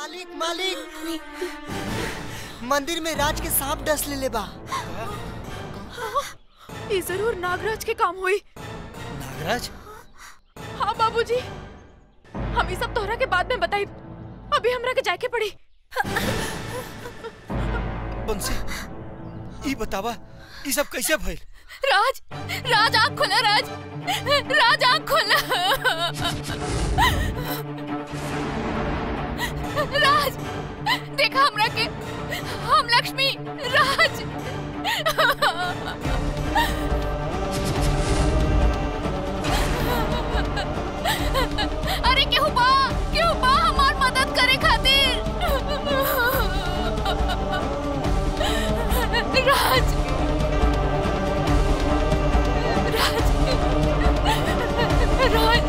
मालिक मालिक मंदिर में राज के सांप डस ले ले बा ये जरूर नागराज के काम हुई नागराज हाँ बाबूजी हम ये सब तोहरा के बाद में बताई अभी हमरा के जाके पड़ी बंसी ई बतावा ई सब कैसे भइल राज राज आँख खोला राज राज आँख खोला राज देखा हमरा के हम लक्ष्मी राज अरे केहू बा केहू बा हमार मदद करे खातिर राज राज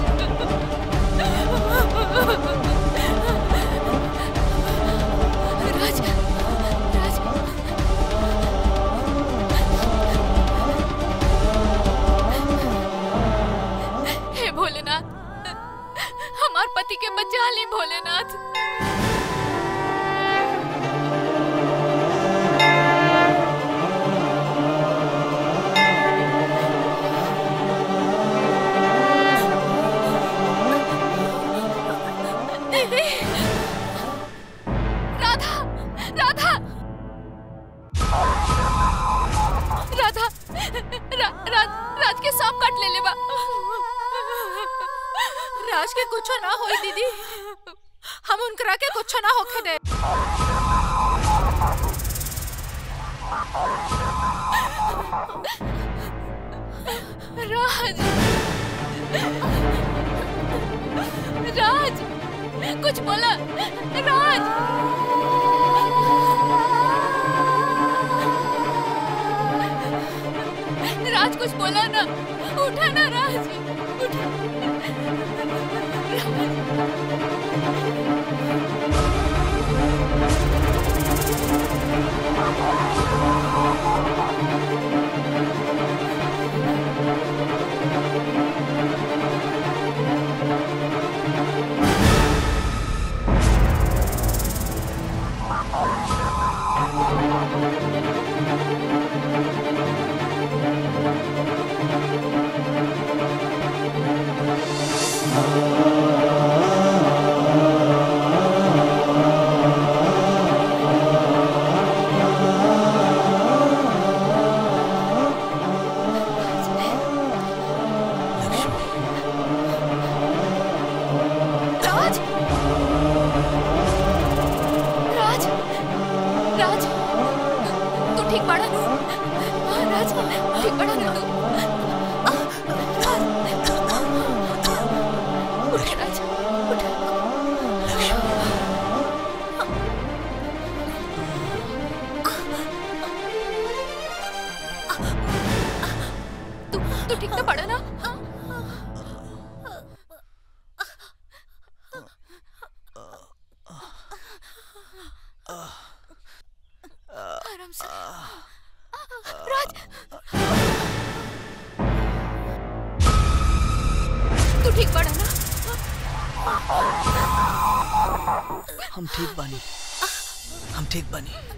राज राज हे भोलेनाथ हमार पति के बचा ली भोलेनाथ दीदी राधा राधा राधा रा, राज राज के सांप काट ले लेबा राज के कुछो ना होई दीदी हम उनकरा के कुछो ना होखे दे राज राज कुछ बोला राज राज कुछ बोला ना उठा ना राज उठा राज राज राज तू ठीक पड़ा ना हाँ, राज ठीक पड़ा ना तू आह, उठ राज उठ तू तू ठीक तो पड़ा ना आराम से राज तू ठीक पड़ा ना हम ठीक बानी हम ठीक बानी